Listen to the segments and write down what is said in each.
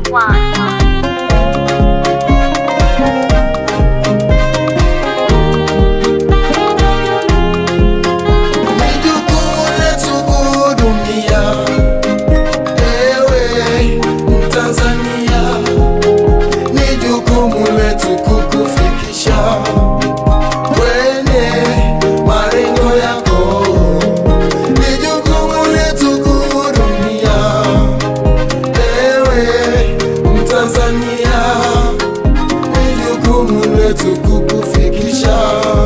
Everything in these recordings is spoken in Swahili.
Ni jukumu letu kuhudumia, ewe Mtanzania, ni jukumu letu kukufikisha kwenye malengo yako. Ni jukumu letu kuhudumia, ewe Mtanzania, ni jukumu letu kukufikisha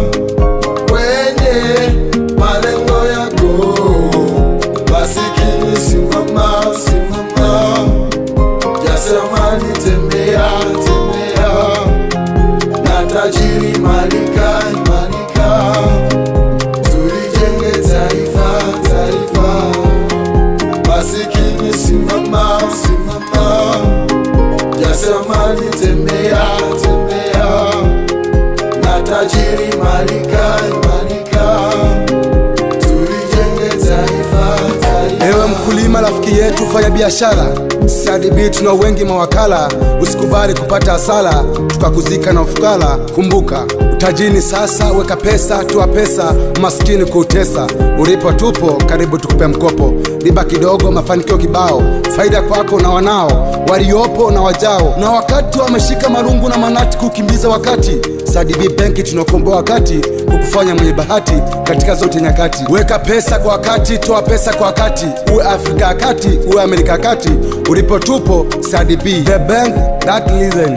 kwenye malengo yako. Masikini simama, simama, jasiriamali tembea, tembea, na tajiri malika, malika, tulijenge taifa, taifa. Masikini simama, simama, jasiriamali tembea, tembea na tajiri malika malika, tulijenge taifa taifa. Ewe mkulima, rafiki yetu, fanya biashara. CRDB tuna wengi mawakala, usikubali kupata hasara tukakuzika na ufukara. Kumbuka utajini sasa, weka pesa, toa pesa, maskini kuutesa. Ulipo tupo, karibu tukupe mkopo, riba kidogo, mafanikio kibao, faida kwako na wanao waliopo na wajao, na wakati wameshika marungu na manati kukimbiza wakati. CRDB benki tunakomboa wakati kukufanya mwenye bahati katika zote nyakati. Weka pesa kwa wakati, toa pesa kwa wakati, uwe Afrika ya kati, uwe Amerika ya kati, ulipo tupo CRDB, the bank that listen.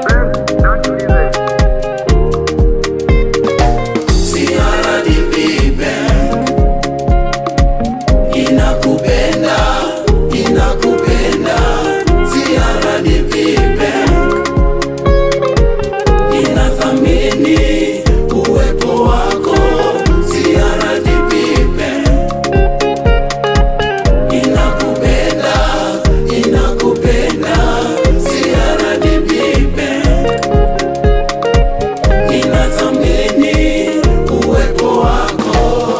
CRDB Bank inakupenda, inakupenda. CRDB Bank inathamini uwepo wako. CRDB Bank inakupenda, inakupenda. CRDB Bank inathamini uwepo wako.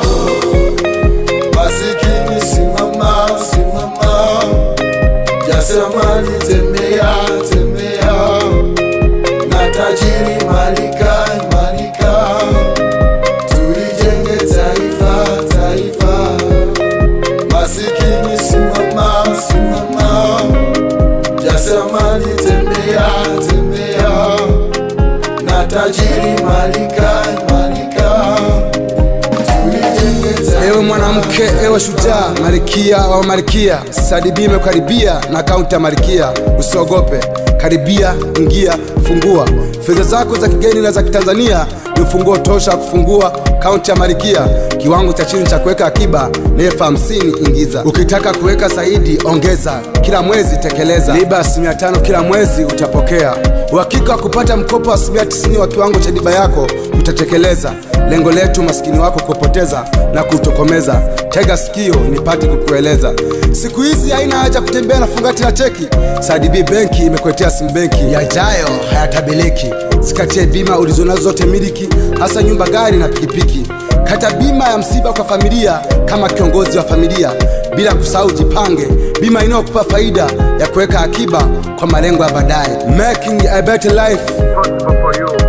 Masikini simama, simama, jasiriamali tembea, tembea, na tajiri malika, malika, tulijenge taifa, taifa. Masikini simama, simama, jasiriamali tembea, tembea na tajiri malika malika tulijenge taifa. Ewe mwanamke, ewe shujaa, malikia wa malikia, CRDB imekaribia na akaunti ya malikia. Usiogope, karibia, ingia, fungua fedha zako za kigeni na za kitanzania. Ni ufunguo tosha wa kufungua akaunti ya malikia. Kiwango cha chini cha kuweka akiba ni elfu hamsini. Ingiza, ukitaka kuweka zaidi ongeza, kila mwezi tekeleza. Riba asilimia tano kila mwezi utapokea. Uhakika wa kupata mkopo wa asilimia tisini wa kiwango cha riba yako utatekeleza. Lengo letu maskini wako kupoteza na kutokomeza. Tega sikio nipate kukueleza. Siku hizi haina haja kutembea na fungati la cheki. CRDB benki imekuletea simu benki, yajayo hayatabiliki. Zikatie bima ulizonazo zote miliki, hasa nyumba, gari na pikipiki. Kata bima ya msiba kwa familia kama kiongozi wa familia, bila kusahau jipange, bima inayokupa faida ya kuweka akiba kwa malengo ya baadaye. Making a better life possible for you.